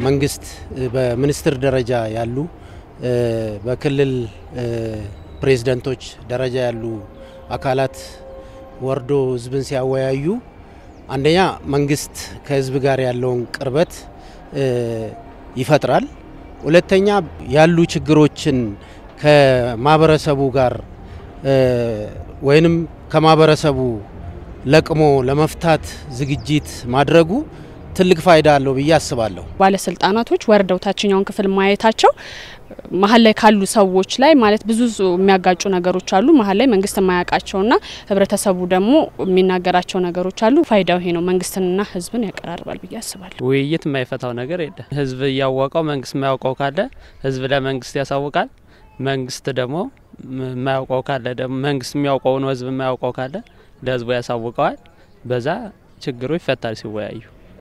መንግስት በሚኒስትር ደረጃ ያሉ በክልል ፕሬዝደንቶች ደረጃ ያሉ አካላት ወርዶ ህዝብን ሲያወያዩ አንደኛ መንግስት ከህዝብ ጋር ያለውን ቅርበት ይፈጥራል። ሁለተኛ ያሉ ችግሮችን ከማህበረሰቡ ጋር ወይንም ከማህበረሰቡ ለቅሞ ለመፍታት ዝግጅት ማድረጉ ትልቅ ፋይዳ አለው ብዬ አስባለሁ። ባለስልጣናቶች ወርደው ታችኛውን ክፍል ማየታቸው መሀል ላይ ካሉ ሰዎች ላይ ማለት ብዙ የሚያጋጩ ነገሮች አሉ። መሀል ላይ መንግስት የማያውቃቸውና ህብረተሰቡ ደግሞ የሚናገራቸው ነገሮች አሉ። ፋይዳው ይሄ ነው። መንግስትንና ህዝብን ያቀራርባል ብዬ አስባለሁ። ውይይት የማይፈታው ነገር የለም። ህዝብ እያወቀው መንግስት የማያውቀው ካለ ህዝብ ለመንግስት ያሳውቃል። መንግስት ደግሞ የማያውቀው ካለ ደግሞ መንግስት የሚያውቀውን ህዝብ የማያውቀው ካለ ለህዝቡ ያሳውቀዋል። በዛ ችግሩ ይፈታል ሲወያዩ።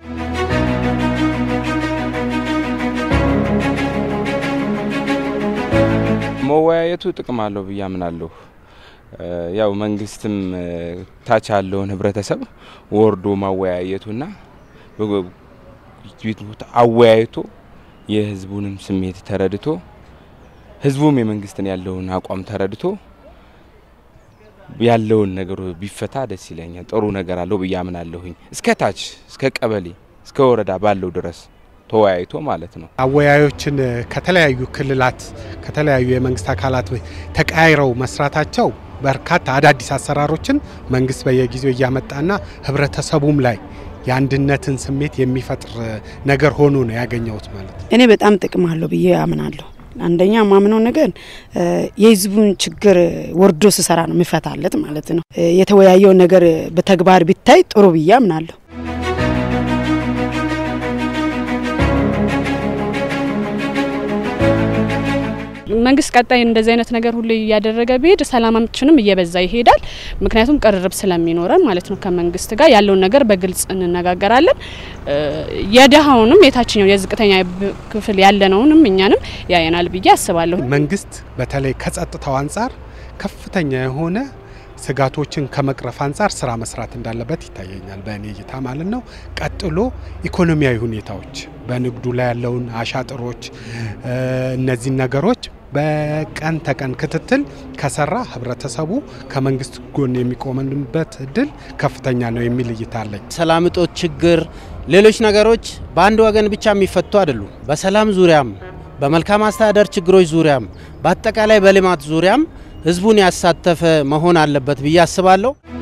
መወያየቱ ጥቅም አለው ብዬ አምናለሁ። ያው መንግስትም ታች ያለውን ህብረተሰብ ወርዶ ማወያየቱና አወያይቶ የህዝቡንም ስሜት ተረድቶ ህዝቡም የመንግስትን ያለውን አቋም ተረድቶ ያለውን ነገር ቢፈታ ደስ ይለኛል። ጥሩ ነገር አለው ብዬ አምናለሁኝ። እስከ ታች እስከ ቀበሌ እስከ ወረዳ ባለው ድረስ ተወያይቶ ማለት ነው። አወያዮችን ከተለያዩ ክልላት ከተለያዩ የመንግስት አካላት ተቀያይረው መስራታቸው በርካታ አዳዲስ አሰራሮችን መንግስት በየጊዜው እያመጣና ህብረተሰቡም ላይ የአንድነትን ስሜት የሚፈጥር ነገር ሆኖ ነው ያገኘሁት ማለት ነው። እኔ በጣም ጥቅም አለው ብዬ አምናለሁ። አንደኛ ማምነው ነገር የህዝቡን ችግር ወርዶ ስሰራ ነው የሚፈታለት ማለት ነው። የተወያየው ነገር በተግባር ቢታይ ጥሩ ብዬ አምናለሁ። መንግስት ቀጣይ እንደዚህ አይነት ነገር ሁሉ እያደረገ ቢሄድ ሰላማችንም እየበዛ ይሄዳል። ምክንያቱም ቅርርብ ስለሚኖረን ማለት ነው። ከመንግስት ጋር ያለውን ነገር በግልጽ እንነጋገራለን። የደሃውንም የታችኛው የዝቅተኛ ክፍል ያለነውንም እኛንም ያየናል ብዬ አስባለሁ። መንግስት በተለይ ከጸጥታው አንጻር ከፍተኛ የሆነ ስጋቶችን ከመቅረፍ አንጻር ስራ መስራት እንዳለበት ይታየኛል፣ በእኔ እይታ ማለት ነው። ቀጥሎ ኢኮኖሚያዊ ሁኔታዎች በንግዱ ላይ ያለውን አሻጥሮች፣ እነዚህን ነገሮች በቀን ተቀን ክትትል ከሰራ ህብረተሰቡ ከመንግስት ጎን የሚቆምበት እድል ከፍተኛ ነው የሚል እይታ አለኝ። ሰላም እጦት ችግር፣ ሌሎች ነገሮች በአንድ ወገን ብቻ የሚፈቱ አይደሉም። በሰላም ዙሪያም በመልካም አስተዳደር ችግሮች ዙሪያም በአጠቃላይ በልማት ዙሪያም ህዝቡን ያሳተፈ መሆን አለበት ብዬ አስባለሁ።